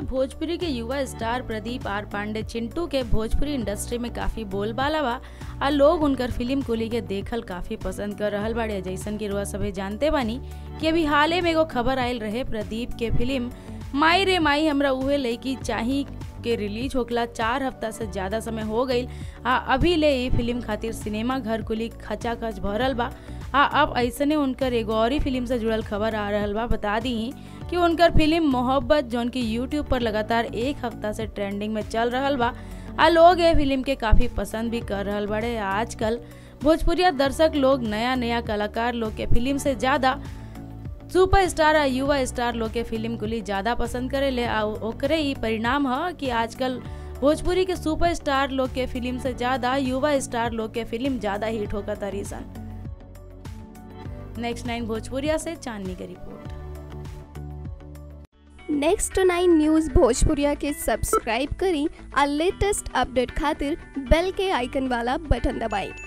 भोजपुरी के युवा star Pradeep R Pandey Chintu के भोजपुरी इंडस्ट्री में काफी बोलबाला बा आ लोग उनकर फिल्म कुली के देखल काफी पसंद कर रहल बाड़े जैसन कि रुआ सभे जानते बानी कि अभी हाले में एगो खबर आयल रहे प्रदीप के फिल्म माई रे माई हमरा उहे लड़की चाही के रिलीज होखला चार हफ्ता से ज्यादा समय हो गईल आ अभी ले ई फिल्म खातिर सिनेमा घर कुली खचाखच भरल बा आ अब ऐसने उनकर एगो और ही फिल्म से जुड़ल खबर आ रहल बा बता दी कि उनकर फिल्म मोहब्बत जौन की यूट्यूब पर लगातार एक हफ्ता से ट्रेंडिंग में चल रहल बा आ लोग ये फिल्म के काफी पसंद भी कर रहल बड़े आजकल भोजपुरिया दर्शक लोग नया नया कलाकार लोग के फिल्म से ज्यादा सुपर स्टार आ युवा स्टार लोग के फिल्म कुली ज्यादा पसंद करेले आ ओकरे ही परिणाम ह कि आजकल भोजपुरी के सुपर स्टार लोग के फिल्म से ज्यादा युवा स्टार लोग के फिल्म ज्यादा हिट होकर तरी सन नेक्स्ट नाइन भोजपुरिया से चांदनी की रिपोर्ट नेक्स्ट नाइन न्यूज़ भोजपुरिया के सब्सक्राइब करी आ लेटेस्ट अपडेट खातिर बेल के आइकन वाला बटन दबाएं